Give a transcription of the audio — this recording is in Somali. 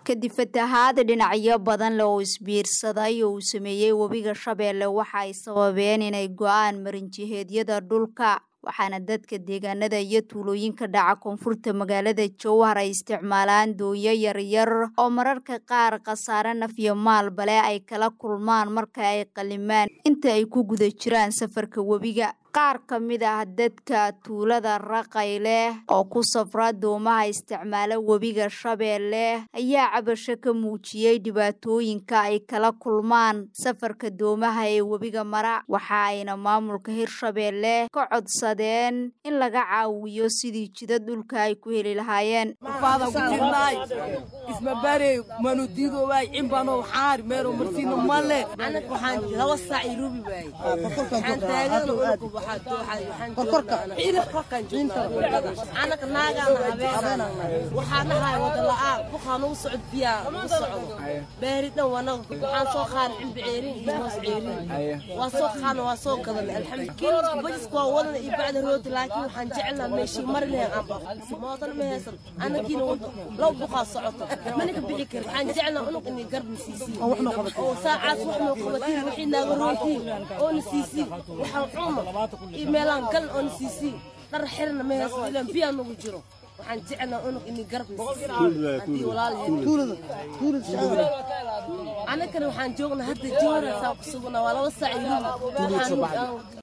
kadib fatahaad dhinacyo badan leh oo isbiirsaday oo uu sameeyey webiga shabeelle waxa ay sababeen inay go-aan marinjiheedyada dhulka waxaana dadka deegaanada iyo tuulooyinka dhaca koonfurta magaalada jowhar ay isticmaalaan dooyo yaryar oo mararka qaar khasaare naf iyo maalbale ay kala kulmaan marka ay qalimaan inta ay ku guda jiraan safarka webiga qaar ka mid ah dadka tuulada raqay leh oo ku safra doomaha isticmaala webiga shabeelle ayaa cabasho ka muujiyey dhibaatooyinka ay kala kulmaan safarka doomaha ee webiga mara waxa ayna maamulka hirshabeelle ka codsadeen in laga caawiyo sidii jida dhulka ay ku heli lahaayeen anaka naagaana habeenana waxaa nahay wadala-aan bukaa nagu socod biyaa nagu socdo beeri dhan wanaga waxaan soo qaana cimbi ceerin iyo hoos ceerin waa soo qaana waa soo gadan alxamdu kiilka bajiska waa wadana iyo bacda rooti laakiin waxaan jecelnaa meeshii mari lahayn aan baqo mootana ma haysan anakiina laba buqaa socoto mana ka bixi karin waxaan jecelnaa unug inay garna siisiin oo saacaas wax noo qabatiin wixii naaga rootiin oona siisiin waxaan cuna iyo meelaan galan oona siisiin dhar xirna ma haysan ilaan biyaa nagu jiro waxaan jecelnaa unug inay garna haddii walaalaheen anakana waxaan joognaa hadda jowra saa ku sugnaa waa laba saac iyo